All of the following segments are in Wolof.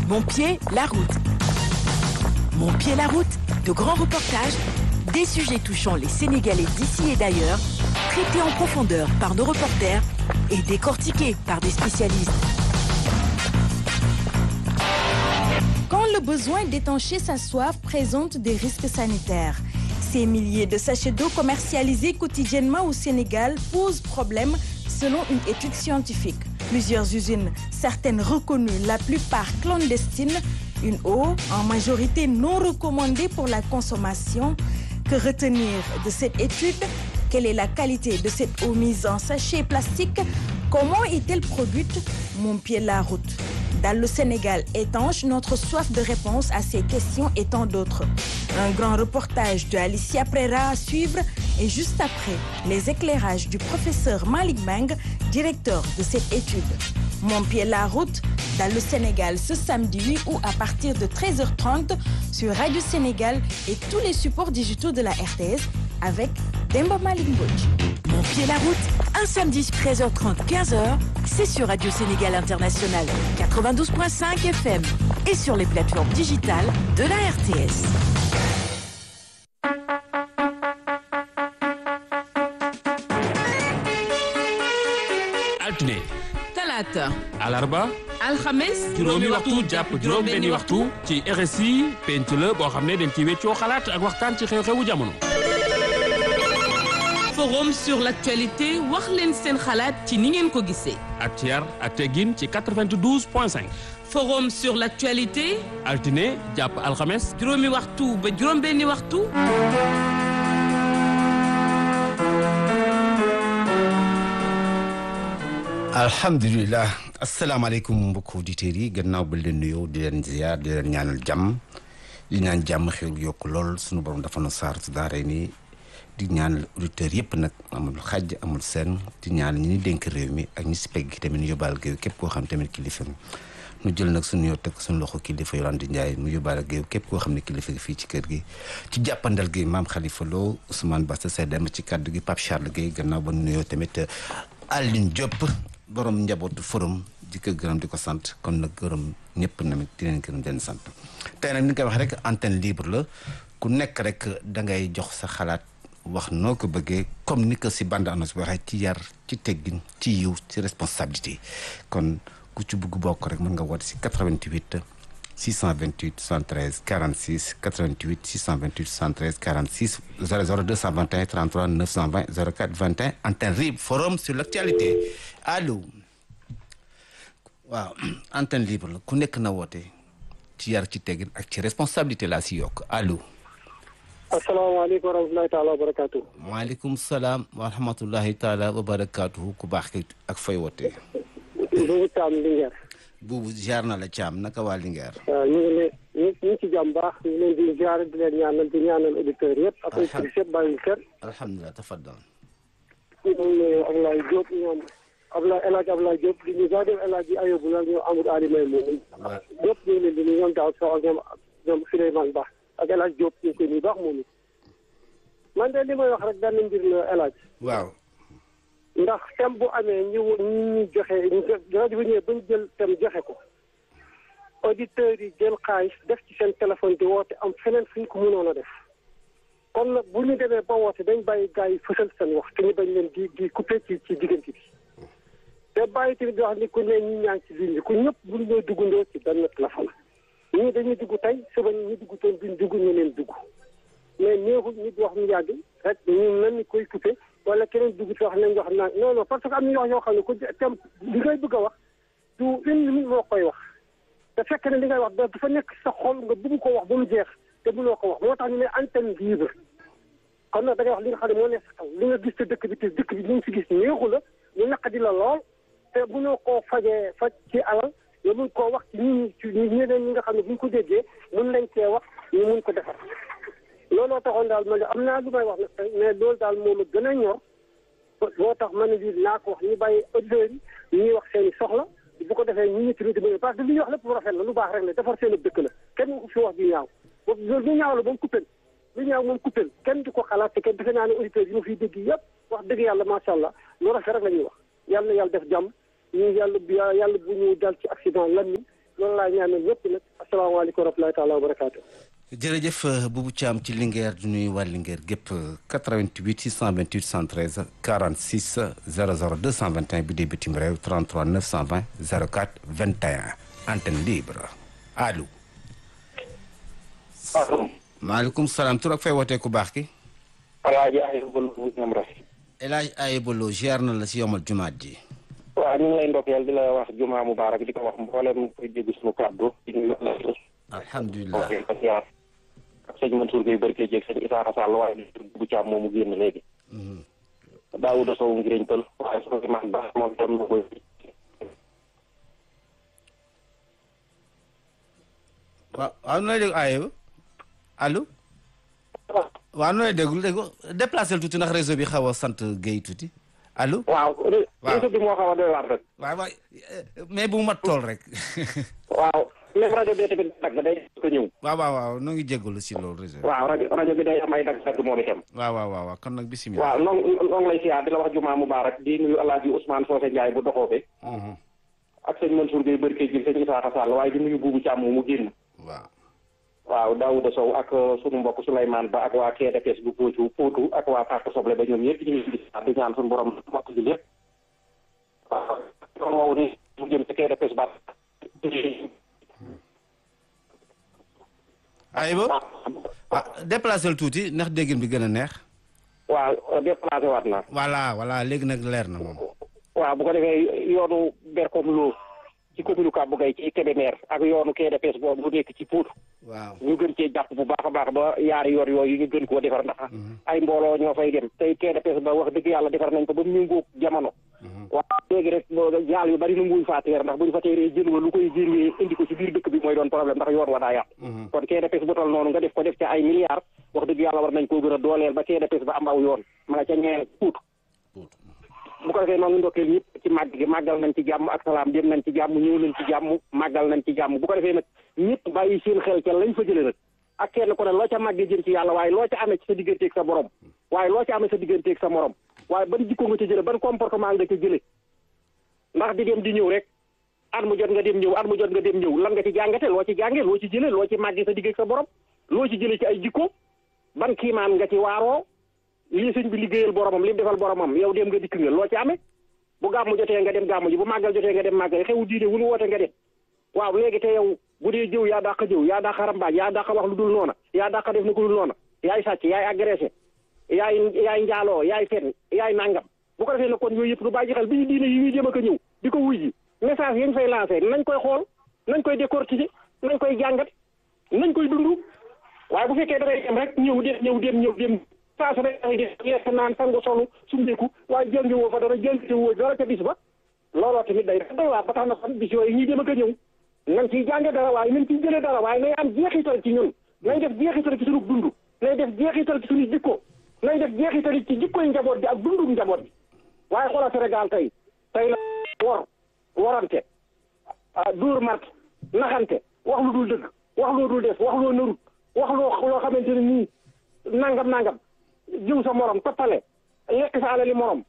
Mon pied, la route. Mon pied, la route. De grands reportages, des sujets touchant les Sénégalais d'ici et d'ailleurs, traités en profondeur par nos reporters et décortiqués par des spécialistes. Quand le besoin d'étancher sa soif présente des risques sanitaires, ces milliers de sachets d'eau commercialisés quotidiennement au Sénégal posent problème selon une étude scientifique. Plusieurs usines, certaines reconnues, la plupart clandestines, une eau en majorité non recommandée pour la consommation. Que retenir de cette étude Quelle est la qualité de cette eau mise en sachet plastique Comment est-elle produite Mon pied la route. Dans le Sénégal étanche, notre soif de réponse à ces questions et tant d'autres. Un grand reportage de Alicia Prera à suivre et juste après, les éclairages du professeur Malik Bang, directeur de cette étude. Mon pied la route dans le Sénégal ce samedi 8 août à partir de 13h30 sur Radio Sénégal et tous les supports digitaux de la RTS avec Demba Malik Mbodj. Mon pied la route, un samedi 13h30 15h, c'est sur Radio Sénégal International 92.5 FM et sur les plateformes digitales de la RTS. altine talaata alarba alxames juróomi waxtu jàpp juróom benni waxtu ci RSI penc la boo xam ne dañ ci weccoo xalaat ak waxtaan ci xew-xewu jamono forum sur l'actualité wax leen seen xalaat ci ni ngeen ko gisee ak ci yar ak teggin ci 92 point 5 forum sur l'actualité altine jàpp alxames juróomi waxtu ba juróom benni waxtu alhamdulilah asalaamaaleykum mbokki auditeurs yi gannaaw ba leen nuyoo di leen ziar di leen ñaanal jàmm di ñaan jàmm xew yokk lool sunu borom dafa na saar su daaree nii di ñaanal auditeurs yëpp nag amul xàjj amul seen di ñaanal ñi ni dénk réew mi ak ñi si pegg gi tamit ñu yóbbaal géew képp koo xam tamit kilifa nu jël nag suñu yoo teg suñu loxo kilifa Yolande Ndiaye mu yóbbaale géew képp koo xam ne kilifa gi fii ci kër gi ci jàppandal gi maam Khalifa Lo Ousmane Bassa Sedem ci kàddu gi Pape Charles Guèye gannaaw ba nuyoo tamit Aline Diop borom njabootu forum di ko gërëm di ko sant kon nag gërëm ñëpp namit di leen gërëm di leen sant tey nag ni nga koy wax rek antenne libre la ku nekk rek da ngay jox sa xalaat wax noo ko bëggee comme ni ko si bande annonce bi waxee ci yar ci teggin ci yiw ci responsabilité kon ku ci bugg bokk rek mën nga woote si 88 628 73 46 88 628 73 46 00 221 33 920 04 21 antenne libre forum sur l'actualité allo waaw antenne libre la ku nekk na woote ci yar ci teggin ak ci responsabilité laa si yokk allo. asalaamaaleykum wa rahmatulahi taala wa barakaatu. maaleykum salaam wa rahmatullahi taala wa barakaatu ku baax ki ak fay wootee. Boubou Thiam Linguère. buubu ziar na la Thiam naka waa Linguère. waaw ñu ngi leen ñu ñu ngi ci jàmm baax ñu ngi leen di ziar di leen ñaanal di ñaanal auditeurs yëpp. ak auditrices yëpp bàyyi kër. alhamdulilah tafaddal. ñoom Ablaye Diop ñoom Ablaye El Hadj Ablaye Diop di ñu jaajëf El Hadj Ayobu la ñoom Amadou Ali May moom. waaw ñëpp ñu ngi leen di nuyu ñoom daaw Sow ak ñoom ñoom Souleymane Ba ak El Hadj Diop ñu ngi koy nuyu baax moom it. man de li may wax rek benn mbir la El Hadj. waaw. ndax thème bu amee ñu ñu ñu joxe rajo bu ñëwee ba ñu jël thème joxe ko auditeurs yi jël xaalis def ci seen téléphone di woote am feneen fu ñu ko mënoon a def kon nag bu ñu demee ba woote dañ bàyyi gars yi fësal seen wax te ñu bañ leen di di coupé ci ci diggante bi te bàyyi tamit di wax ni ku ne ñi ñaa ngi ci ligne bi ku ñëpp bu ñu ñoo duggandoo ci benn téléphone ñii dañuy dugg tey suba ñu dugg toon duñ dugg ñu leen dugg mais neexul nit wax mu yàgg rek ñu mel ni koy coupé wala keneen dugg ci wax nañ wax naan non non parce que am na yoo xam ne ku tem li ngay bëgg a wax du une minute moo koy wax te fekk ne li ngay wax dafa nekk sa xol nga bëgg ko wax ba mu jeex te mënoo ko wax moo tax ñu ne antenne libre kon nag da ngay wax li nga xam ne moo nekk sa xel li nga gis te dëkk bi te dëkk bi li nga si gis neexu la ñu naqadi la lool te mënoo koo fajee faj ci alal nga mun koo wax ci ñi ci ñeneen ñi nga xam ne bu ñu ko déggee mun nañ cee wax ñu mun ko defar looloo taxoon daal man de am naa lu may wax nag tey mais loolu daal moom a gën a ñor boo tax man bi naa ko wax ñu bàyyi auditeurs yi ñuy wax seen i soxla bu ko defee ñu ñitti di parce que li ñuy wax lépp lu rafet la lu baax rek la defar seen dëkk la kenn ku fi wax ju ñaaw loolu lu ñaaw la moom kuppel lu ñaaw moom kuppel kenn du ko xalaat te kenn defe naa ne auditeurs yi ma fiy dégg yëpp wax dëgg yàlla macha allah lu rafet rek la ñuy wax yàlla na yàlla def jàmm ñu yàlla yàlla bu ñu dal ci accident lan loolu laa ñaanal ñëpp nag asalaamaaleykum wa rahmatulahi taala wa barakaatu. jërëjëf Boubou Thiam ci Linguère du nuyu waa Linguère gépp 88 628 113 46 00 221 bi dee bitim réew 33 920 04 21 antenne libre allo. allo. maaleykum salaam tur ak fay wootee ku baax ki. Alaaji Ayuba Lo bu ñam rafet. El Hadj Ayuba Lo ziar na la si yomal jumaat ji. waaw ñu ngi lay ndokkeel di la wax jumaa mubaarak di ko wax mboolem koy dégg suñu kàddu di nuyu alhamdulilah ziar ak sëñ Mansour Gueye barke jeeg sëñ Isaaxa Sall waaye di bu caam moomu génn léegi Daawuda Sow ngiriñ pël waaye su ko man baax moom dem na koy waaw waaw nooy dégg Ayuba allo waaw nooy déglu dégg déplacé tuuti ndax réseau bi xaw a sant Gueye tuuti allo. waaw réseau bi moo xaw a doy waar rek waaw waay mais bu mat tool rek. waaw même rajo bi tamit dagg day ko ñëw waaw waaw waaw noo ngi jégalu si loolu réseau waaw rajo rajo bi day am ay dagg dagg moom itam waaw waaw waaw kon nag bisimilah. waaw noo noo ngi lay siyaar di la wax jumaa mubaarak di nuyu Alaaji Ousmane Socé Ndiaye bu doxoobe ak sëñ Mansour Gueye barke jeeg sëñ Isaaxa Sall waaye di nuyu buubu Caam moomu génn waaw. waaw Daouda Sow ak sunu mbokk Souleymane Ba ak waa KDPS bu Potou Potou ak waa Parc Soble ba ñoom ñëpp ñu ngi di di ñaan suñu borom mokk ji lépp waaw kon woowu ni mu jëm ci KDPS ba Ayuba ah déplacé tuuti ndax déggin bi gën a neex. waaw déplacé waat na voilà voilà léegi nag leer na moom. waaw bu ko defee yoonu Berkom Lo ci commune Kàbbu Gay ci Kébémer ak yoonu KDPS boobu bu nekk ci Potou waaw. ñu gën cee jàpp bu baax a baax ba yaari yoon yooyu ñu gën koo defar ndax ay mbooloo ñoo fay dem tey KDPS ba wax dëgg yàlla defar nañ ko ba mu ngóog jamono waaw léegi rek jaal yu bari nu nguñ faa teer ndax buñ fa teeree jël wa lu koy génnee indi ko ci biir dëkk bi mooy doon problème ndax yoon wa daa yàqu kon KDPS bu tol noonu nga def ko def ca ay milliards wax dëgg yàlla war nañ koo gën a dooleel ba KDPS ba am aw yoon ma nga ca ñeen puut bu ko defee noonu ndokkeel ñëpp ci màgg gi màggal nañ ci jàmm ak salaam dem nañ ci jàmm ñëw nañ ci jàmm màggal nañ ci jàmm bu ko defee nag ñëpp bàyyi seen xel ca lañ fa jëlee nag ak kenn ku ne loo ca màggee jëm ci yàlla waaye loo ca amee ci sa digganteeg sa borom waaye loo ca amee sa digganteeg sa morom waaye ban jikko nga ca jële ban comportement nga ca jële ndax di dem di ñëw rek at mu jot nga dem ñëw at mu jot nga dem ñëw lan nga ci jàngate loo ci jànge loo ci jële loo ci màggee sa digg ak sa borom loo ci jële ci ay jikko ban kiimaan nga ci waaroo lii sëñ bi liggéeyal boromam li mu defal boromam yow dem nga dikk nga loo ci amee bu gàmmu jotee nga dem gàmmu ji bu màggal jotee nga dem màggal xewu diine wu nu woote nga dem waaw léegi te yow bu dee jëw yaa dàq jëw yaa dàq rambaaj yaa dàq wax lu dul noona yaa dàq def na ko dul noona yaay sàcc yaay agressé yaay yaay njaaloo yaay fen yaay nangam bu ko defee nag kon yooyu yëpp lu bàyyi xel bi ñu diine yi ñuy jëm ak a ñëw di ko wuy ji message yañ fay lancé nañ koy xool nañ koy décortiquer nañ koy jàngat nañ koy dund waaye bu fekkee dangay dem rek ñëw dem ñëw dem ñëw dem saa su ne dangay def lekk naan sangu solu sumbeeku waaye jàngi woo fa dara jàngite woo dara ca bis ba looloo tamit day doy waar ba tax na kon bis yooyu ñuy dem ak a ñëw nañ ciy jànge dara waaye nañ ciy jëlee dara waaye nay am jeexital ci ñun nañ def jeexital ci suñu dund nañ def jeexital ci suñu jikko nañ def jeexital ci jikkoy njaboot bi ak dundum njaboot bi waaye xoolal Sénégal tey tey la wor warante dóor mart naxante wax lu dul dëgg wax loo dul def wax loo narut wax loo loo xamante ne nii nangam nangam jiw sa morom toppale lekk sa alali morom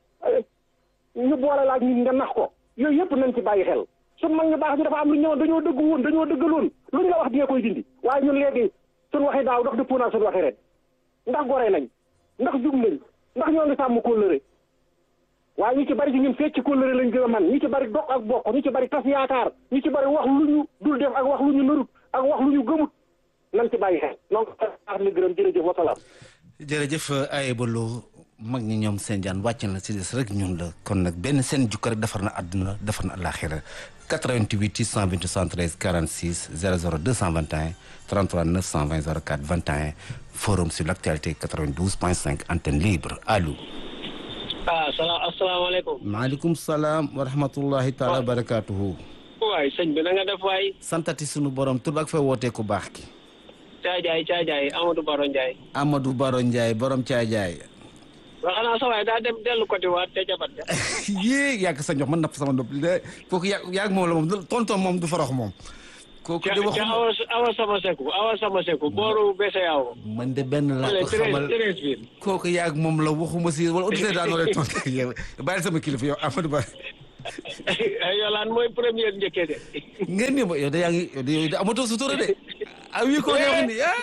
ñu boole laaj nit nga nax ko yooyu yëpp nañ ci bàyyi xel sun mag ñu baax ñu dafa am lu ñëwoon dañoo dëgg woon dañoo dëggaloon lu ñu la wax di nga koy dindi waaye ñun léegi suñ waxi daaw dox dëppoo naa suñ waxi ren ndax gore nañ ndax jub nañ ndax ñoo ngi sàmm kóllëre waaye ñu ci bari ci ñun fecc kóllëre lañ gën a man ñu ci bari dog ak bokk ñu ci bari tas yaakaar ñu ci bari wax lu ñu dul def ak wax lu ñu narut ak wax lu ñu gëmut nañ ci bàyyi xel donc baax na gërëm jërëjëf wasalaam jërëjëf Ayuba Lo mag ñi ñoom seen jaan wàcc na si des rek ñun la kon nag benn seen jukka rek defar na àdduna defar na àllaaxira 88 628 73 46 00 221 33 920 04 21 forum sur l' actualité 92.5 antenne libre allo. ah salaam asalaamaaleykum. maaleykum salaam wa rahmatullahi taala wa barakaatuhu. waay sëñ bi na nga def waay. santati sunu borom tur ak fa wootee ku baax ki. Caajaay Caajaay Amadou Baro Ndiaye. Amadou Baro Ndiaye borom Caajaay. waaw xanaa sa waay daa dem dellu côté waat te jabat ja. yéeg yàgg sa njox man napp sama ndopp de kooku yàgg yàgg moom la moom tonton moom du farax moom. kooku de waxuma awa awa sama seku awa sama seku booru bese yaaw. man de benn laa ko xamal treize bi. kooku yàgg moom la waxuma si wala auditeur daa noo lay tontu yow bàyyi sama kilifa yow Amadou Ba. yolaan mooy première njëkkee de ngeen ni yow de yaa ngi yow de yow de amatoo sutura de ah oui ko nga wax ni ah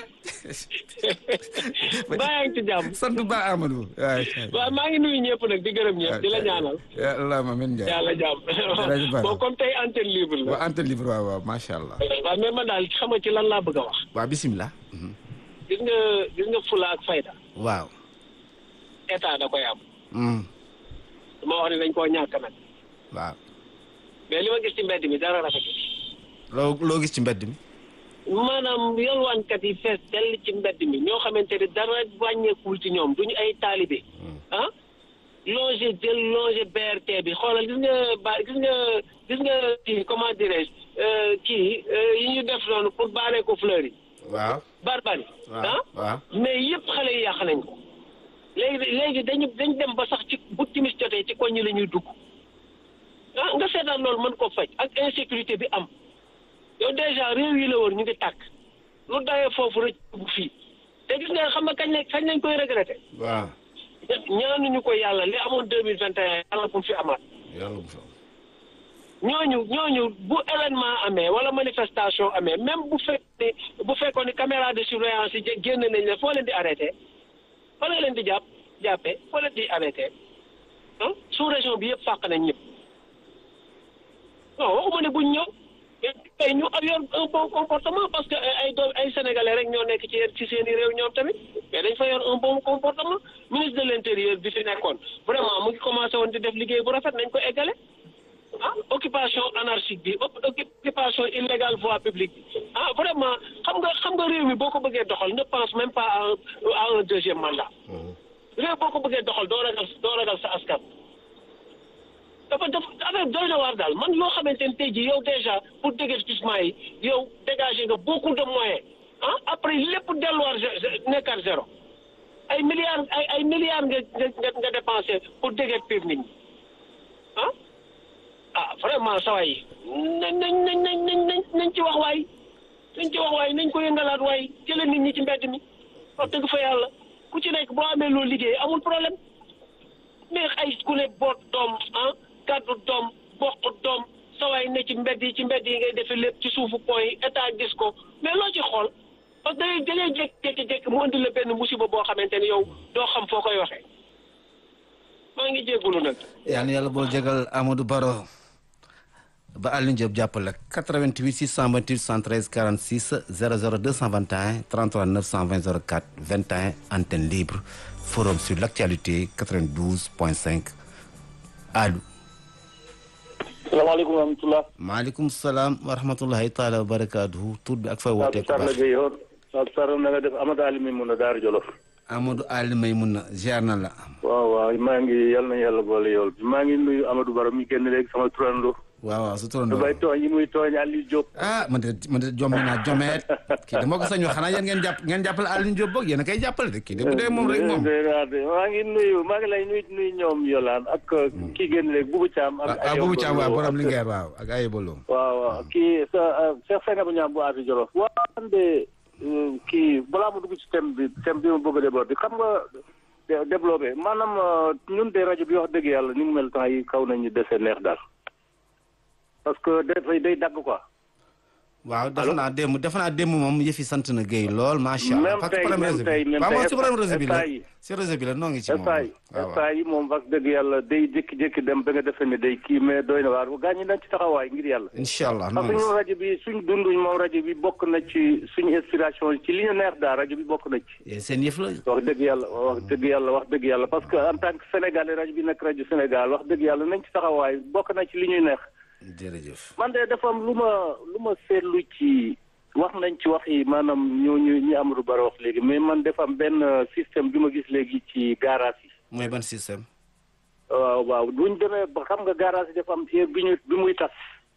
baa yaa ngi ci jàmm sant ba Amadou waay waaw maa ngi nuyu ñëpp nag di gërëm ñëpp di la ñaanal ya allahumma amiin Ndiaye yàlla jàmm Jërëjëf Bara. bon comme tey antenne libre la waa antenne libre waaw waaw macha allah waaw mais man daal xam nga ci lan laa bëgg a wax waa bisimilah gis nga gis nga fula ak fayda waaw état da koy am Mm, dama wax ne dañ koo ñàkk nag waaw mais li ma gis ci mbedd mi dara rafetu loo loo gis ci mbedd mi maanaam yalwaankat yi fees dell ci mbedd mi ñoo xamante ne dara wàññeekul ci ñoom duñu ay taalibe ah longer jël longer BRT bi xoolal gis nga ba gis nga gis nga kii comment dirais je kii euh, yi ñu def noonu pour baaree ko fleur yi waaw barbari waaw ah waaw mais yëpp xale yi yàq nañ ko léegi léegi dañu dañ dem ba sax ci bu timis jotee ci koñ yi la ñuy dugg ah nga seetaan loolu mën ko faj ak insécurité bi am yow déjà réew yi la woon ñu ngi tàkk lu dawee foofu rek bu fii te gis nga xam nga kañ lañ kañ lañ koy regretté waaw ñaanuñu ko yàlla li amoon deux mille vingt et un yàlla bu mu fi amaat yàlla bu fa ñooñu ñooñu bu événement amee wala manifestation amee même bu fekkee bu fekkoon ni caméra de surveillance yi jé- génn nañ leen foo leen di arrêté foo leen di jàpp jàppee foo leen di arrêté ah sous région bi yëpp fàq nañ ñëpp non waxuma ne buñ ñëw tey ñu yor un bon comportement parce que ay doom ay sénégalais rek ñoo nekk ci ci seen i réew ñoom tamit mais dañ fa yor un bon comportement ministre de l' intérieur bi fi nekkoon vraiment mu ngi commencé woon di def liggéey bu rafet nañ ko eggale ah occupation anarchique bi op- occupation illégale voie publique bi ah vraiment xam nga xam nga réew mi boo ko bëggee doxal ne pense même pas à un à un deuxième mandat réew boo ko bëggee doxal doo ragal doo ragal sa askan dafa dafa affaire doy na waar daal man loo xamante ne tey jii yow déjà pour déguerpissement yi yow dégager nga beaucoup de moyens ah après lépp delluwaat zé- zé- nekkaat zéro ay milliards ay ay milliards nga nga nga dépensé pour déguerpir nit ñi ah ah vraiment saa yi nañ nañ nañ nañ nañ nañ nañ ci wax waay nañ ci wax waay nañ ko yëngalaat waay jëlee nit ñi ci mbedd mi wax dëgg fa yàlla ku ci nekk boo amee loolu liggéey amul problème mais ay ku ne boot doom ah gàddu doom bokk doom sawaay ne ci mbedd yi ci mbedd yi ngay defee lépp ci suufu point yi état gis ko mais loo ci xool parce que da ngay da ngay jékki-jékki mu indi la benn musiba boo xamante ni yow doo xam foo koy waxee maa ngi jégalu nag. yal na yàlla boo jégal Amadou Baro ba Alioune Diop jàppale 88 628 113 46 00 221 33 920 04 21 antenne libre forum sur l' actualité 92.5 allo. salaamaaleykum wa rahmatulah. maaleykum salaam wa rahmatullahi taala wa barakaatuhu tur bi ak fay wootee ko Sarr la baax Gueye yoon Sarr Sarr na nga def Amadou Ali mi mun a Daara Jolof. Amadou Ali may mun na ziar na la. waaw waaw maa ngi yal na yàlla boole yool bi maa ngi nuyu Amadou Baro mi génn léegi sama turando. waaw waaw su lu turandoo bay tooñ yi muy tooñ Aliou Diop. ah man de man de jommi naa jomeet kii de moo ko sañoo xanaa yéen ngeen jàpp ngeen jàppale Alioune Diop boog yéen a koy jàppale de kii de bu dee moom rek moom. maa ngi nuyu maa ngi lay nuyu nuyu ñoom Yolaan ak kii génn léegi Boubou Thiam. ak ah boobu Thiam waaw borom Linguère waaw ak ay bolo. waaw waaw kii sa Cheikh Sène bu ñaam bu Afi Jolof. waaw man de kii balaa ma dugg ci thème bi thème bi ma bëgg a déborder xam nga dé- développé maanaam ñun de rajo bi wax dëgg yàlla ni mu mel temps yi kaw nañu dese neex daal parce que dafay day dagg quoi. waaw defe naa démb defe naa démb moom yëfi sant na Guèye lool macha allah. Même parce que tey, problème même réseau tey, bi même waaw tey, moom si problème réseau bi la état yi. si réseau bi la noo ngi ci moom. instant yi waaw instant yi moom wax dëgg yàlla day jékki-jékki dem ba nga defee ne day kii mais doy na waar gaañ ñi nañ ci taxawaay ngir yàlla. incha allah parce que noo ñun ngi rajo bi suñ dunduñ moom rajo bi bokk na ci suñu inspiration ci li ñu neex daal rajo bi bokk na ci. si seen yëf la. wax dëgg yàlla wax dëgg yàlla wax dëgg yàlla parce que en tant que sénégalais rajo bi nekk rajo Sénégal wax dëgg yàlla nañ ci taxawaay bokk na ci li ñuy neex. jërëjëf. man de dafa am lu ma lu ma seetlu ci wax nañ ci wax yi maanaam ñooñu ñi Amadou Baro wax léegi mais man dafa am benn système bi ma gis léegi ci garage yi. mooy ban système. waaw waaw buñ demee ba xam nga garage yi dafa am heure bi ñu bi muy tas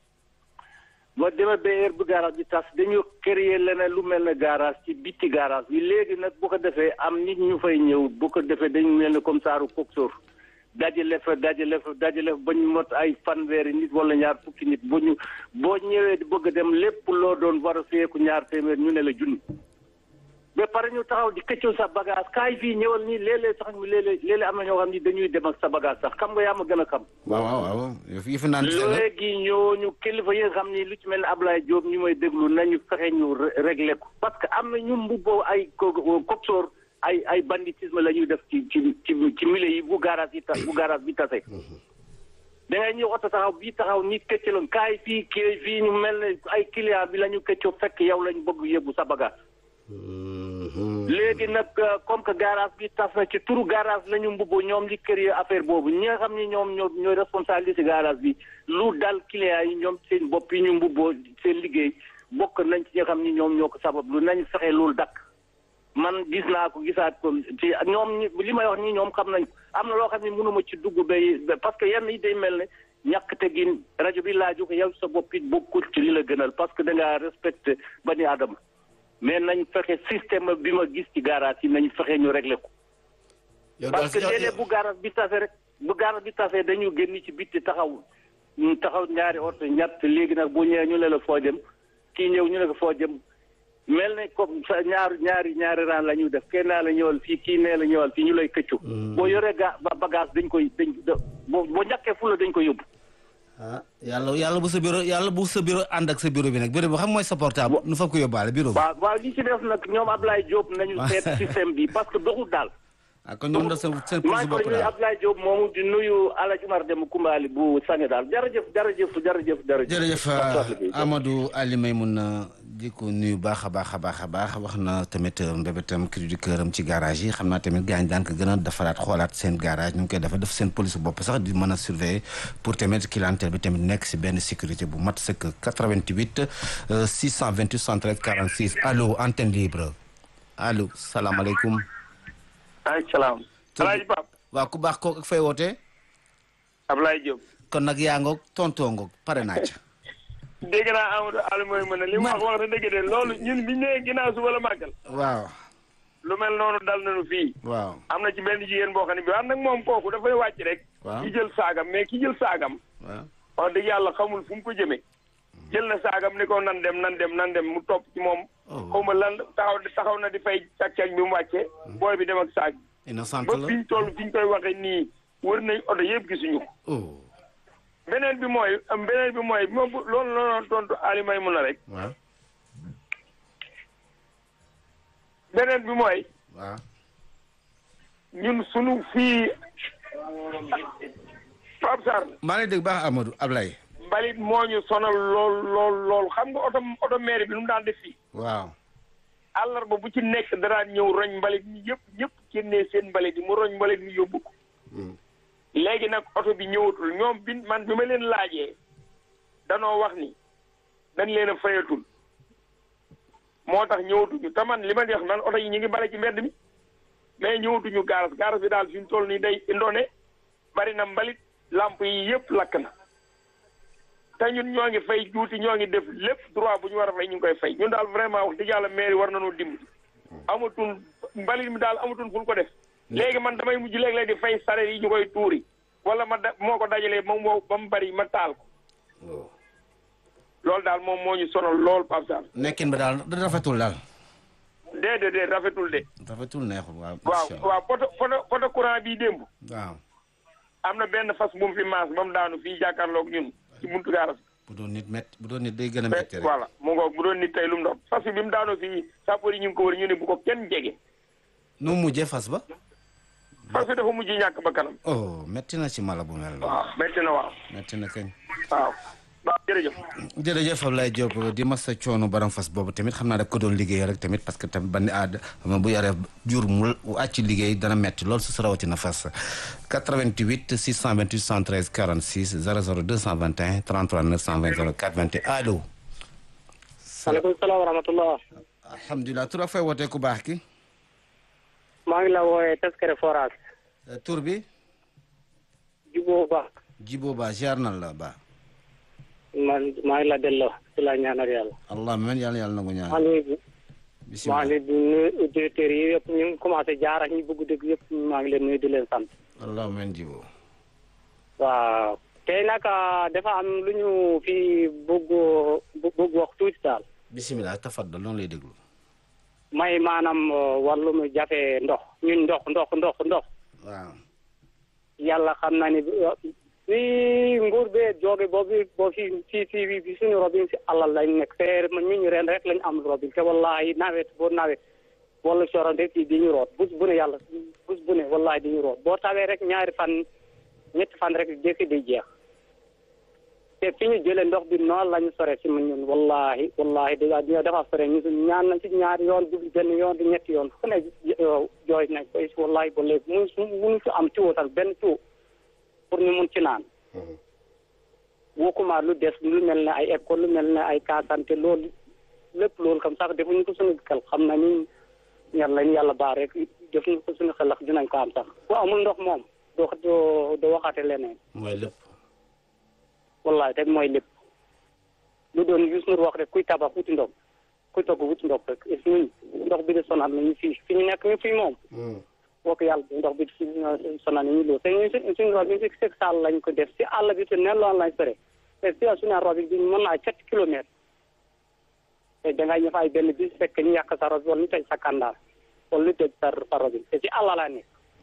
ba demee ba heure bi garage bi tas dañu créer leneen lu mel ne garage ci bitti garage bi léegi nag bu ko defee am nit ñu fay ñëw bu ko defee dañu mel ne comme saaru coxeur dajale fa dajale fa dajale fa ba ñu mot ay fanweeri nit wala ñaar fukki nit bu ñu boo ñëwee di bëgg a dem lépp loo doon war a feeku ñaar téeméer ñu ne la junni ba pare ñu taxaw di këccoo sa bagage kaay fii ñëwal nii léeg-léeg sax léeg-léeg léeg-léeg am na ñoo xam ni dañuy dem ak sa bagage sax xam nga yaa ma gën a xam. waaw waaw waaw yi fi naan léegi ñooñu kilifa yi nga xam ni lu ci mel ne Ablaye Diop ñu may déglu nañu fexe ñu réglé ko parce que am na ñu mbubboo ay coxor ay ay banditisme la ñuy def ci ci ci ci milieu yi bu garage yi tas bu garage bi tase. da ngay ñëw oto taxaw bii taxaw ni këccaloon kaay fii kii fii ñu mel ne ay client bi la ñu këccoo fekk yow lañ bëgg yóbbu sa bagage. léegi nag comme que garage bi tas na ci turu garage la ñu mbubboo ñoom li kër yi affaire boobu ñi nga xam ni ñoom ñoo ñooy responsabilité garage bi lu dal client yi ñoom seen bopp yi ñu mbubboo seen liggéey bokk nañ ci ñi nga xam ni ñoom ñoo ko sabab lu nañ fexe loolu dakk man gis naa ko gisaat ko ci ñoom li may wax nii ñoom xam nañ am na loo xam ne mënuma ci dugg bay parce que yenn yi day mel ne ñàkk tegin rajo bi laaju ko yow sa bopp it bokkul ci li la gënal parce que da ngaa respecté bani aadama mais nañ fexe système bi ma gis ci garage yi nañ fexe ñu réglé ko. parce que léeg-léeg bu garage bi tase rek bu garage bi tase dañu génn ci bitti taxaw ñu taxaw ñaari oto ñett léegi nag bu ñëwee ñu ne la foo jëm kii ñëw ñu ne ko foo jëm. mel ne comme sa ñaar ñaari ñaari raan la ñuy def kenn naa la ñëwal fii kii nee la ñëwal fii ñu lay këccu. boo yoree ga bagage dañ koy dañ boo boo ñàkkee fu la dañ koy yóbbu. ah yàlla yàlla bu sa bureau yàlla bu sa bureau ànd ak sa bureau bi nag bureau bi xam mooy sa portable. nu fa ko yóbbaale bureau bi. waaw waaw li ci def nag ñoom Ablaye Diop nañu seet système bi parce que doxul daal. ah kon ñoom da seen seen maa ngi koy nuyu Ablaye Diop moomu di nuyu Alaaji Umar Dem Kumbaali bu Sénégal jërëjëf jërëjëf jërëjëf jërëjëf. jërëjëf Amadou Ali Maymouna di ko nuyu baax a baax a baax a baax wax na tamit mbébétam cri du cœur am ci garage yi xam naa tamit gaañ daan ko gën a defaraat xoolaat seen garage ñu ngi koy defar def seen police bopp sax di mën a surveiller pour tamit clientèle bi tamit nekk si benn sécurité bu mat sëkk 88 628 73 46 allo antenne libre allo salaamaaleykum. maaleykum salaam. Alaaji Pape. waaw ku baax kooku ak fay wootee. Ablaye Diop. kon nag yaa ngoog tontoo ngoog pare naa ca. dégg naa Amadou Aliou mooy mën a li mu wax wax na dëgg de loolu ñun biñ nee ginnaaw suba la màggal. waaw. lu mel noonu dal nañu fii. waaw am na ci benn jigéen boo xam ne bi wax nag moom kooku dafay wàcc rek. waaw ki jël saagam mais ki jël saagam. waaw wax dëgg yàlla xamul fu mu ko jëmee. jël na saagam ni ko nan dem nan dem nan dem mu topp ci moom. xaw ma lan taxaw taxaw na di fay càq-càq bi mu wàccee. booy bi dem ak saag. innocent ba la fi ñu toll fi ñu koy waxee nii wër nañ oto yëpp gisuñu ko. oh beneen bi mooy beneen bi mooy moom loolu la doon tontu Ali may mun a rek. waaw beneen bi mooy waaw ñun sunu fii Pape Sarr maa ngi dégg baax Amadou Ablaye mbalit moo ñu sonal lool lool lool xam nga oto oto maire bi lu mu daan def fii waaw àllarba bu ci nekk daraan ñëw roñ mbalit mi yëpp ñëpp génnee seen mbalit yi mu roñ mbalit mi yóbbu ko léegi nag oto bi ñëwatul ñoom bi man bi ma leen laajee danoo wax ni dañ leen a fayatul moo tax ñëwatuñu te man li ma di wax man oto yi ñu ngi bale ci mbedd mi mais ñëwatuñu gaaras gaaras bi daal fi mu toll nii day indoone bari na mbalit lamp yi yëpp lakk na te ñun ñoo ngi fay juuti ñoo ngi def lépp droit bu ñu war a fay ñu ngi koy fay ñun daal vraiment wax dëgg yàlla mairie war nañoo dimbali amatul mbalit mi daal amatul fu ñu ko def léegi man damay mujj léeg-léeg di fay sareet yi ñu koy tuuri wala ma da moo ko dajalee moom moo ba mu bari ma taal ko loolu daal moom moo ñu sonal lool Pape Sarr nekkin ba daal da rafetul daal déedéet déet rafetul de rafetul neexul waaw waaw waaw poto poto poto courant bii démb waaw am na benn fas bu mu fi maas ba mu daanu fii jàkkaarloog ñun ci buntu gaaras bu doon nit métti bu doon nit day gën a métti rek voilà mu ngoog bu doon nit tey lu mu doon fas bi bi mu daanoo fii sapeur yi ñu ngi ko wër ñu ne bu ko kenn jege nu mu mujjee fas ba fas bi dafa mujj ñàkk ba kanam oh métti na ci mala bu mel noonu waaw métti na waaw métti na kañ waaw waaw jërëjëf jërëjëf Ablaye Diop di masa coono baram fas boobu tamit xam naa da ko doon liggéey rek tamit parce que tamit bandi aada bu yaree jur mu àcc liggéey dana metti loolu su rawatina fas 88 628 113 46 00 221 33 920 04 21 allo. maaleykum salaam wa rahmatullah. alhamdulilah tur ak fay wootee ku baax ki. maa ngi la wooyee Teskere Forage. tur bi. Jibo Ba. Jibo Ba ziar na la ba. man maa ngi la delloo ci la ñaanal yàlla. allah man yàlla yàlla nangu ñaan. maa ngi bisimilah maa ngi nuyu auditeurs yi yëpp ñu ngi commencé jaar ak ñi bëgg dëgg yëpp maa ngi leen nuyu di leen sant. allah man Jibo. waaw tey nag dafa am lu ñu fi bëgg bëgg wax tuuti daal. bisimilah tafaddal loolu lay déglu. may maanaam wàllum jafe ndox ñun ndox ndox ndox ndox waaw yàlla xam na ni fii nguur bee jóge boobu boo fi fii fii bi suñu robin si alal lañ nekk te man ñun ren rek lañ am robin te wallahi nawet boo nawet wala sorante fii di ñu root bus bu ne yàlla bus bu ne wallahi di ñu root boo tawee rek ñaari fan ñetti fan rek jëkki di jeex te fi ñu jëlee ndox bi noonu lañu sore si ñun wallahi wallahi da ñoo dafa sore ñu ñaan nañ ci ñaari yoon du benn yoon du ñetti yoon fu ne jooy nañ ko wallahi ba léegi mun mun fi am tuyau tal benn tuyau pour ñu mun ci naan wokkuma lu des lu mel ne ay école lu mel ne ay kaasante loolu lépp loolu comme sax defuñu ko suñu xel xam na ni yàlla ñu yàlla baax rek defuñu ko suñu xel ak dinañ ko am sax ku amul ndox moom doo doo doo waxaate leneen mooy lépp wallahi te mooy lépp lu doon Youssou Ndour wax rek kuy tabax wuti ndox kuy togg wuti ndox rek et ñun ndox bi de sonal nañu fii fi ñu nekk ñu fii moom woo yàlla ndox bi si sonal nañu loolu te ñun suñ suñu rob bi si seg sall lañ ko def si àll bi te ne loolu lañ sore te si suñu rob bi mën naa sept kilomètres te dangay ñëf ay benn bis fekk ñu yàq sa rob wala ñu tëj sa kandaar wala ñu tëj sa sa rob te si àll laa nekk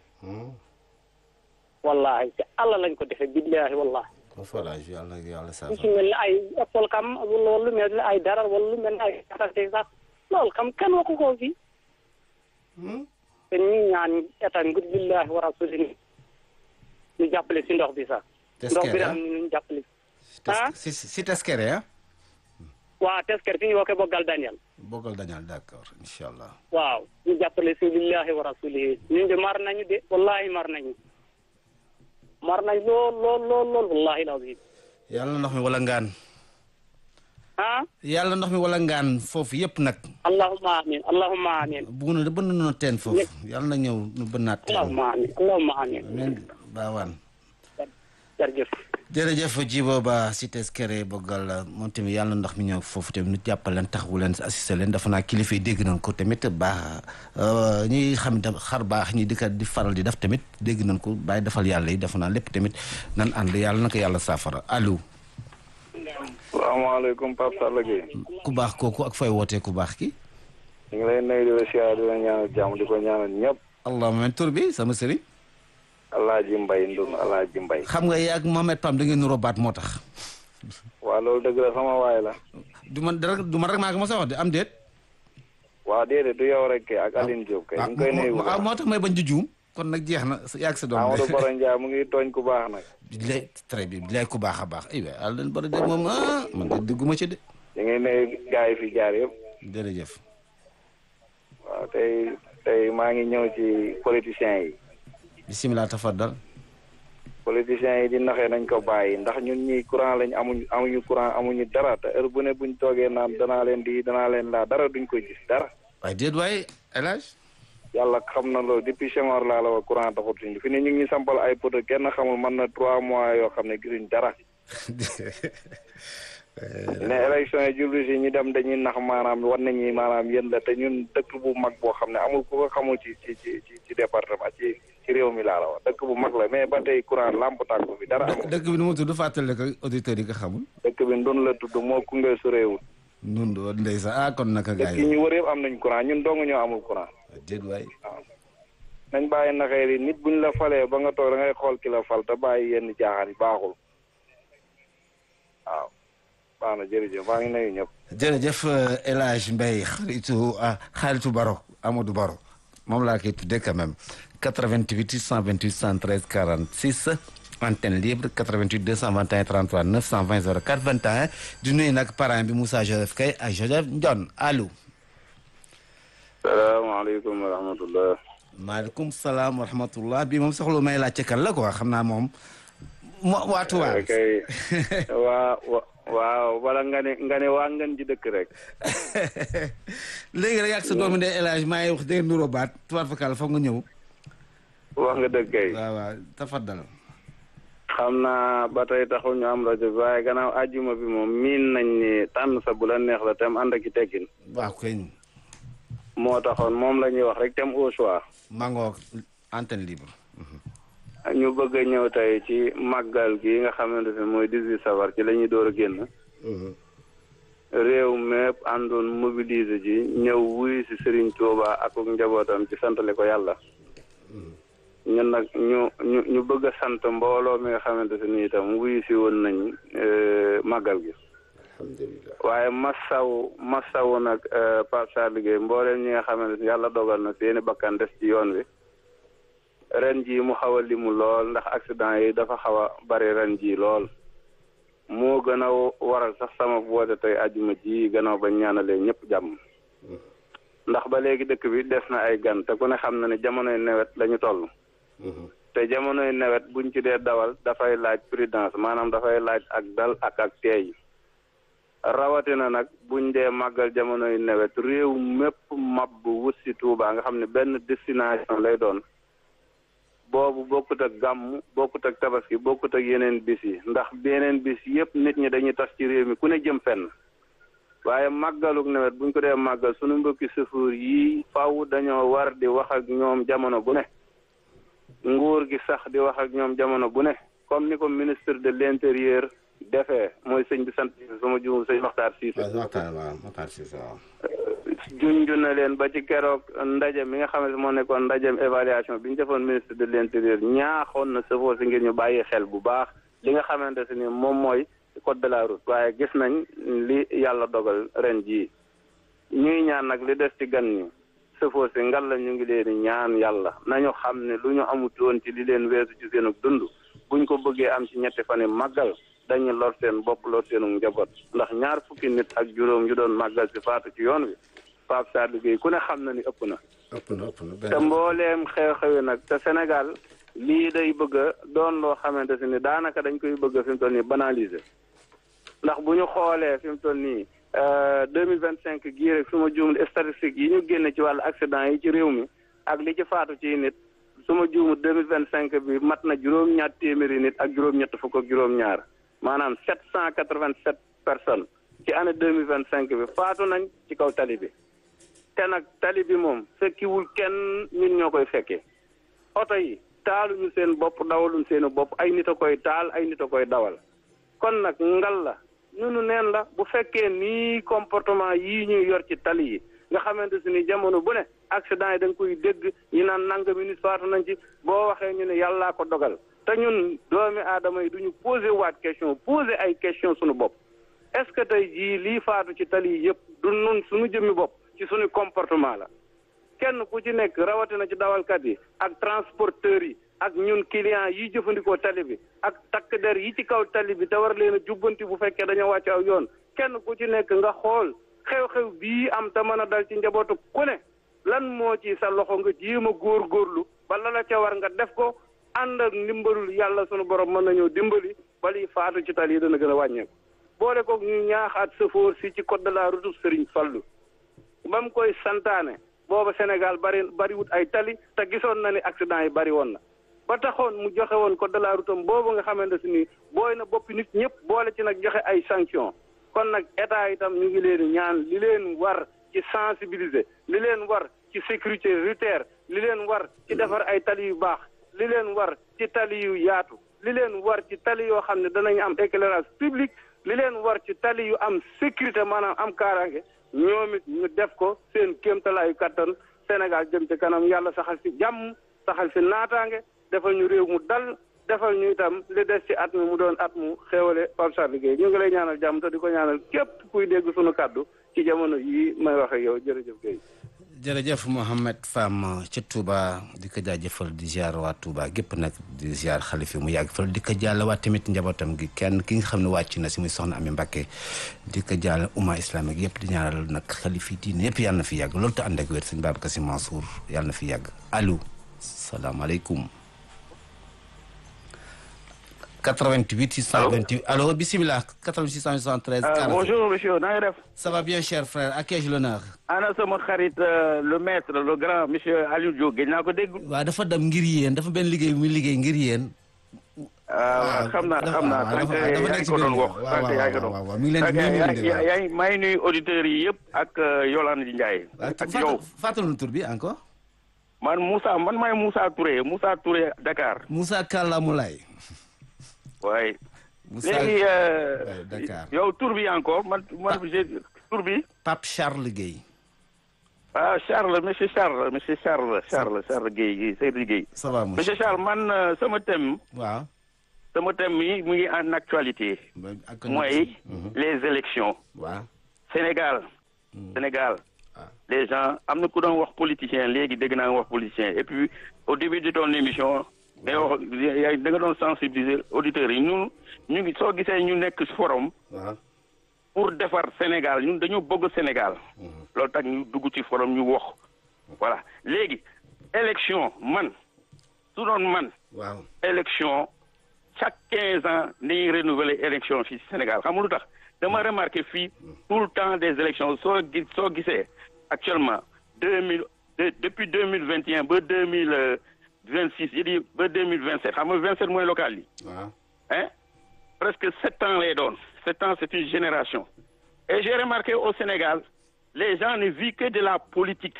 wallahi si àll lañ ko defee billahi wallahi ko forage yàlla yàlla sa lu ci mel ni ay école kam wala lu mel ni ay dara wala lu mel ni ay kasante sax loolu kam kenn waxu ko fii te ñu ñaan état ngir billahi wa rasuli ñu jàppale si ndox bi sax ndox bi daal ñu jàppale ah si si teskere ah waaw tesker fi ñu wookee boggal Daniel boggal Daniel d'accord incha allah waaw ñu jàppale si billahi wa rasuli ñun de mar nañu de wallahi mar nañu mar nañ lool lool lool lool wallahi lazim yàlla ndox mi wala ngaan ah yàlla ndox mi wala ngaan foofu yëpp nag allahumma amin allahumma amin bugg na bënn na teen foofu yàlla na ñëw nu bënnaat teen allahumma amin allahumma amin amin baawaan jërëjëf jërëjëf Djibo Ba si teskere boggal moom tamit yàlla ndox mi ñëw foofu tamit nu jàppal leen taxawu leen assisté leen dafa naa kilifa yi dégg nañ ko tamit baax ñi xam ne xar baax ñi di ko di faral di def tamit dégg nañ ko bàyyi defal yàlla yi dafa naa lépp tamit nan ànd yàlla na ko yàlla saafara allo. salaamaaleykum Pape Sall Gueye. ku baax kooku ak fay wootee ku baax ki. ñu ngi lay nuyu di la siyaar di la ñaanal jàmm di ko ñaanal ñëpp. allahumma tur bi sama sëriñ. Alaaji Mbay Ndun Alaaji Mbay. xam nga yaa ak Mohamed Pam da ngeen nuroo baat moo tax. waaw loolu dëgg la sama waay la. du man dara du man rek maa ko mos a wax de am déet. waaw déedéet du yow rek kay ak Aline Diop kay. ñu ngi koy nuyu bu baax moo tax may bañ di juum kon nag jeex na yaa ak sa doom. Amadou Boro Ndiaye mu ngi tooñ ku baax nag. bilaay très bien bilaay ku baax a baax aywa àll leen bari de moom ah man de dugguma ci de. ñu ngi nuyu gars yi fi jaar yëpp. jërëjëf. waaw tey tey maa ngi ñëw ci politiciens yi. bisimilah tafaddal. politiciens yi di naxee nañ ko bàyyi ndax ñun ñii courant lañ amuñu amuñu courant amuñu dara te heure bu ne buñ toogee naan danaa leen di danaa leen laa dara duñ ko gis dara. waaye déet waaye El Hadj. yàlla xam na loolu depuis Senghor laa la wax courant taxutuñ fi ne ñu ngi sampal ay poto kenn xamul mën na trois mois yoo xam ne gisuñ dara. ne élection yi jublu si ñu dem dañuy nax maanaam war nañu maanaam yéen la te ñun dëkk bu mag boo xam ne amul ku ko xamul ci ci ci ci département ci ci réew mi laa la wax dëkk bu mag la mais ba tey courant lamp tàkku bi dara amul. dëkk bi nu mu tudd fàttali ko auditeurs yi nga xamul. dëkk bi ndun la tudd moo Koungheul su réewul. ndun doon ndeysaan ah kon naka gars dëkk yi ñu wër yëpp am nañ courant ñun dong ñoo amul courant. déet waay. waaw nañ bàyyi naxee yi nit buñ la falee ba nga toog da ngay xool ki la fal te bàyyi yenn jaaxaan yi baaxul waaw. baax na jërëjëf maa ngi nuyu ñëpp. jërëjëf El Hadj Mbaye xaritu xaritu Baro Amadou Baro moom laa koy tuddee quand même 88 628 113 46 antenne libre 88 221 33 920 04 21 di nuyu nag parrain bi Moussa Joseph Kay ak Joseph Ndion allo. salaamaaleykum wa rahmatulah. maaleykum salaam wa rahmatulah bii moom soxla may laajte kan la quoi xam naa moom. mo waatu waa. kay waa waaw wala nga ne nga ne waa ngeen ji dëkk rek. léegi rek ak sa doomu ndey El Hadj maa ngi wax dégg nuroo baat tubaab fakal foog nga ñëw. wax nga dëgg kay. waaw waaw tafaddal. xam naa ba tey taxul ñu am rajo bi waaye gannaaw àjjuma bi moom miin nañ ni tànn sa bu la neex la tem ànd ak i teggin. waaw kay. moo taxoon moom la ñuy wax rek tem au choix. mangoog antenne libre. ñu bëgg a ñëw tey ci màggal gi nga xamante ne mooy 18 safar ci la ñuy door a génn. réew mi mépp àndoon mobiliser ji ñëw wuy si Serigne Touba ak njabootam ci santale ko yàlla ñun nag ñu ñu ñu bëgg a sant mbooloo mi nga xamante ne nii itam wuy si woon nañ màggal gi waaye masaw masaw nag Pape Sarr liggéey mbooleem ñi nga xamante ne yàlla dogal na seeni bakkan des ci yoon wi ren ji mu xaw a limu lool ndax accident yi dafa xaw a bari ren ji lool moo gën a waral sax sama woote tey àjjuma ji gannaaw ba ñaanalee ñëpp jàmm ndax ba léegi dëkk bi des na ay gan te ku ne xam na ne jamonoy nawet lañu toll te jamonoy nawet buñ ci dee dawal dafay laaj prudence maanaam dafay laaj ak dal ak ak teey rawatina nag buñ dee màggal jamonoy nawet réew mépp mab bu wut si Tuubaa nga xam ne benn destination lay doon boobu bokkut ak gàmm bokkut ak tabaski bokkut ak yeneen bis yi ndax yeneen bis yëpp nit ñi dañuy tas ci réew mi ku ne jëm fenn waaye màggaluk nawet buñ ko dee màggal suñu mbokki sëfuur yi faw dañoo war di wax ak ñoom jamono bu ne nguur gi sax di wax ak ñoom jamono bu ne comme ni ko ministre de l'intérieur defee mooy sëñ bi sant sama juum sëñ Maxtaar Siise Maxtaar Siise waaw junju na leen ba ci keroog ndaje mi nga xam ne moo nekkoon ndajem évaluation bi ñu defoon ministre de l'intérieur ñaaxoon na sëfoo si ngir ñu bàyyi xel bu baax li nga xamante ne ni moom mooy code de la route waaye gis nañ li yàlla dogal ren jii ñuy ñaan nag li des ci gan ñi sëfoo si ngal la ñu ngi leen di ñaan yàlla nañu xam ne lu ñu amut woon ci li leen weesu ci seenu dund buñ ko bëggee am ci ñetti fan yi màggal dañu lor seen bopp lor seenu njaboot ndax ñaar fukki nit ak juróom yu doon màggal si faatu ci yoon wi Pape Sarr liggéey ku ne xam na ni ëpp na. ëpp na ëpp na te mbooleem xew-xewi nag te Sénégal lii day bëgg a doon loo xamante si ni daanaka dañ koy bëgg a fi mu toll nii banaliser ndax bu ñu xoolee fi mu toll nii deux mille vingt cinq gii rek su ma juumul statistique yi ñu génne ci wàllu accident yi ci réew mi ak li ci faatu ci nit su ma juumul deux mille vingt cinq bi mat na juróom-ñaar téeméeri nit ak juróom-ñett fukk ak juróom-ñaar maanaam sept cent quatre vingt sept personnes ci année deux mille vingt cinq bi faatu nañ ci kaw tali bi. te nag tali bi moom fekkiwul kenn ñun ñoo koy fekkee oto yi taaluñu seen bopp dawaluñ seeni bopp ay nit a koy taal ay nit a koy dawal kon nag ngal la ñunu neen la bu fekkee nii comportement yii ñuy yor ci tali yi nga xamante si ni jamono bu ne accident yi da nga koy dégg ñi naan nangami nit faatu nañ ci boo waxee ñu ne yàllaa ko dogal te ñun doomi aadama yi duñu posé waat question posé ay question suñu bopp est-ce que tey jii lii faatu ci tali yi yëpp du nun suñu jëmmi bopp ci suñu comportement la kenn ku ci nekk rawatina ci dawalkat yi ak transporteurs yi ak ñun clients yi jëfandikoo tali bi ak takk der yi ci kaw tali bi te war leen a jubbanti bu fekkee dañoo wàcc aw yoon kenn ku ci nekk nga xool xew-xew bii am te mën a dal ci njabootu ku ne lan moo ci sa loxo nga jéem a góorgóorlu ba la la ca war nga def ko ànd ak ndimbalul yàlla sunu borom mën nañoo dimbali ba liy faatu ci tali yi dana gën a wàññeeku boole koog ñu ñaaxaat sëfoor si ci code de la route Serigne Fallou ba mu koy santaane booba Sénégal bari bariwut ay tali te gisoon na ni accident yi bari woon na ba taxoon mu joxe woon code de la route am boobu nga xamante si ni booy na boppi nit ñëpp boole ci nag joxe ay sanction kon nag état itam ñu ngi leen ñaan li leen war ci sensibiliser li leen war ci sécurité routière li leen war ci defar ay tali yu baax li leen war ci tali yu yaatu li leen war ci tali yoo xam ne danañ am éclairage public li leen war ci tali yu am sécurité maanaam am kaaraange ñoom it ñu def ko seen kéemtalaayu kattan Sénégal jëm ci kanam yàlla saxal fi jàmm saxal fi naataange defal ñu réew mu dal defal ñu itam li des ci at mi mu doon at mu xéewale Pape Sarr Gueye ñu ngi lay ñaanal jàmm te di ko ñaanal képp kuy dégg sunu kàddu ci jamono yii may wax ak yow jërëjëf Gueye. jërëjëf Mohamed Fam ca Touba di ko jaajëfal di ziar waa Touba gépp nag di ziar xalifi mu yàgg fal di ko jàllawaat tamit njabootam gi kenn ki nga xam ne wàcc na si muy soxna Ami Mbakke di ko jàll umma islamique yëpp di ñaanal nag xalifi diine yëpp yàlla na fi yàgg loolu te ànd ak wér sëñ Babacar Sy Mansour yàlla na fi yàgg allo salaamaaleykum 88 628 allo bisimilah 88 673 40 bonjour monsieur na nga def ça va bien cher frère à qui ai-je l'honneur ana sama xarit le maître le grand monsieur Aliou Diop gëj naa ko dégg waaw dafa dem ngir yéen dafa benn liggéey muy liggéey ngir yéen waaw xam naa xam naa sànq yaa ngi ko doon wax sànq yaa ngi ko doon mi ngi leen di yaa ngi maa ngi nuyu auditeurs yi yëpp ak Yolande Ndiaye ak yow fàttali tur bi encore man Moussa man maay Moussa Touré Moussa Touré Dakar Moussa Kalla Moulay waaye Moussa léegi Dakar yow tur bi encore man man j'ai tur bi. Pape Charles Guèye. ah Charles monsieur Charles monsieur Charles Charles Charles Guèye Guèye Seydou Guèye. ça va monsieur Charles man euh, sama thème. waaw. sama thème mi mu ngi en actualité. mooy les élections. waaw. Sénégal. Sénégal. les gens am na ku doon wax politicien léegi dégg naa nga wax politicien et puis au début de ton émission. ngay wax yaa da nga doon sensibiliser auditeurs yi ñun ñu ngi soo gisee ñu nekk forum. waaw. pour defar Sénégal ñun dañoo bëgg Sénégal. loolu tax ñu dugg ci forum ñu wax. voilà léegi élection man su doon man. waaw. élection chaque quinze ans dañuy renouveler élection fii ci Sénégal xam nga lu tax dama remarqué fii tout le temps des élections soo gis soo gisee actuellement deux mille depuis deux mille vingt et un ba deux mille vingt six yi di ba deux mille vingt sept xam nga vingt sept mooy local yi. waaw. hein presque sept ans lay doon sept ans c'est une génération et j'ai remarqué au Sénégal les gens ne vivent que de la politique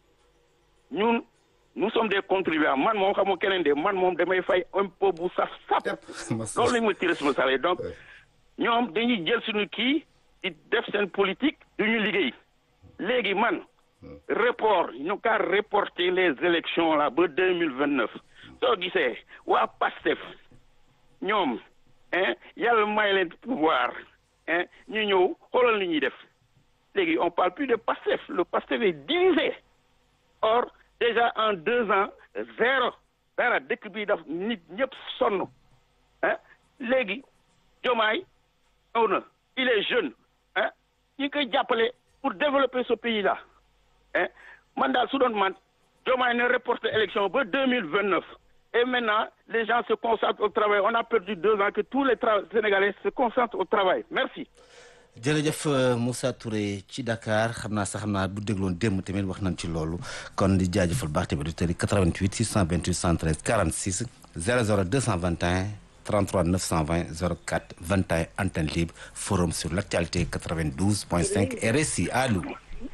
ñun nous sommes des contribuables man moom xam nga keneen de man moom damay fay impôt bu saf sap loolu lañ ma ci responsable donc ñoom dañuy jël suñu kii di def seen politique du ñu liggéey léegi man report ñu kaa reporter les élections là ba deux mille vingt neuf soo gisee waa PASTEF ñoom hein yàlla may leen pouvoir hein ñu ñëw xoolal li ñuy def léegi on parle plus de PASTEF le PASTEF est divisé or déjà en deux ans zéro dara dëkk bi daf nit ñëpp sonn hein léegi Diomaye ñëw na il est jeune hein ñi koy jàppale pour développer ce pays là hein man daal su doon man Diomaye ne reporte élection ba deux mille vingt neuf et maintenant les gens se concentrent au travail on a perdu deux ans que tous les tra Sénégalais se concentrent au travail merci. jërëjëf Moussa Touré ci Dakar xam naa sax xam naa bu dégloon démb tamit wax nañ ci loolu kon di jaajëfal baax tamit auditeurs yi 88 628 113 46 00 221 33 920 04 21 antenne libre forum sur l'actualité 92.5 RSI allo.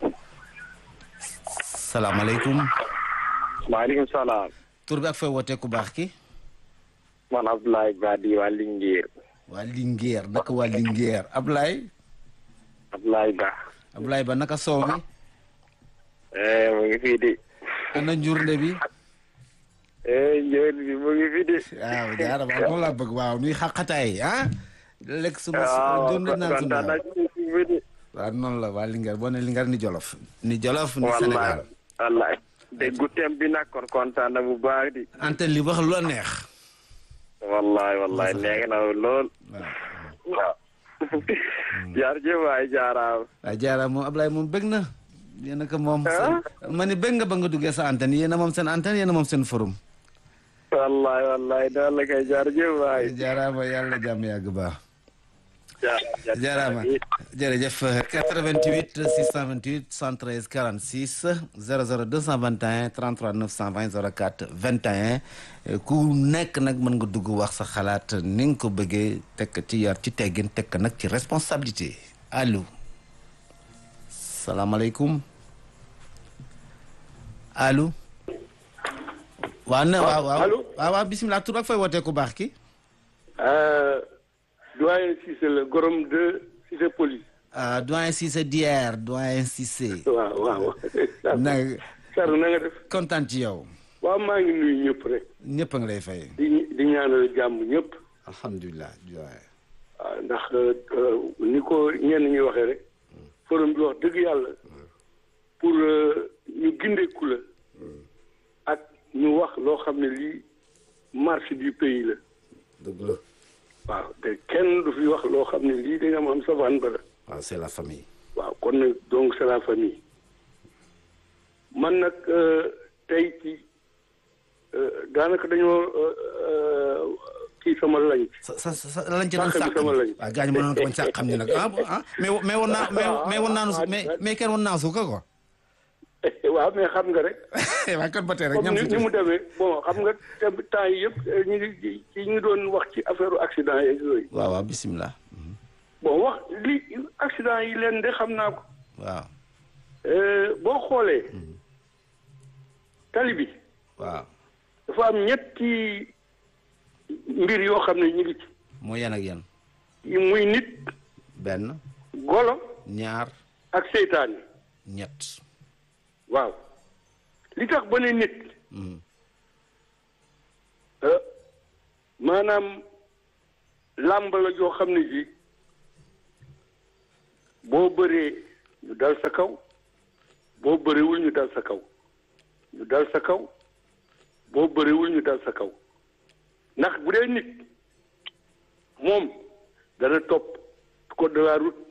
salaamaaleykum. maaleykum salaam. tur bi ak fooy wootee ku baax ki. man Abdoulaye Badi waa Linguère. waa Linguère naka waa Linguère Ablaye. Abdoulaye Ba. Ablaye Ba naka soow mi. mu ngi fii di. ana njurnde bi. njurnd bi mu ngi fii di. waaw jaarama moom laa bëgg waaw nuy xaqataay ah. lekk suma njurnde naan suma waaw noonu la waa Linguère boo ne Linguère ni Jolof. ni Jolof ni Sénégal. wallaay déggu tem bi nag kon kontaan na bu baax di. antenne li wax lu la neex. wallaay wallaay neex na lool. waaw. jaarjëf waay jaaraam. waaw jaaraam moom Ablaye moom bëgg na. yéen a ko moom. ma ne bëgg nga ba nga duggee sa antenne yéen a moom seen antenne yéen a moom seen forum. wallaay wallaay daal la kay jaarjëf waay. jaaraama yàlla jàmm yàgg baax. jaaraama jërëjëf 88 628 113 46 00 221 33 920 04 21 ku nekk nag mën nga dugg wax sa xalaat ni nga ko bëggee tekk ci yar ci teggin tekk nag ci responsabilité allo salaamaaleykum allo waaw na waaw waaw waaw waaw bisimilah tur ak fay wootee ku baax ki doyen Cissé la gorom de Cissé police. ah doyen Cissé dier doyen Cissé. waaw waaw. na Sarr na nga def. kontaan ci yow. waaw maa ngi nuyu ñëpp rek. ñëpp a ngi lay fay. di di ñaanal jàmm ñëpp. alhamdulilah doyen. waaw ndax ni ko ñenn ñi waxee rek. forum bi wax dëgg yàlla. pour ñu gindeeku la. ak ñu wax loo xam ne lii marche du pays la. dëgg la. waaw te kenn du fi wax loo xam ne lii da nga am savane ba la. waaw c'est la famille. waaw kon nag donc c'est la famille. man nag tey ci daanaka dañoo kii sama lañ. sa sa sa lañ ci doon sàq sàq sama lañ. waaw gaañ mënoon ko woon sàq xam ni nag ah ah mais mais woon naa mais mais woon naa mais mais kenn woon naa suuka quoi. waaw mais xam nga rek. waaw kon ba tey rek comme ñam ni si ni mu demee bon xam nga te temps yi yëpp ñu ngi ci ñu ngi doon wax ci affaire accident yeeg yooyu. waaw waaw bisimilah. bon wax li accident yi leen de xam naa ko. waaw. boo xoolee. tali bi. waaw. dafa am ñetti mbir yoo xam ne ñu ngi ci. moo yan ak yan. muy nit. benn. golo. ñaar. ak seytaane ñett waaw li tax ba ne nit ah, maanaam làmb la joo xam ne ji boo bëree ñu dal sa kaw boo bëreewul ñu dal sa kaw ñu dal sa kaw boo bëreewul ñu dal sa kaw ndax bu dee nit moom dana topp code de la route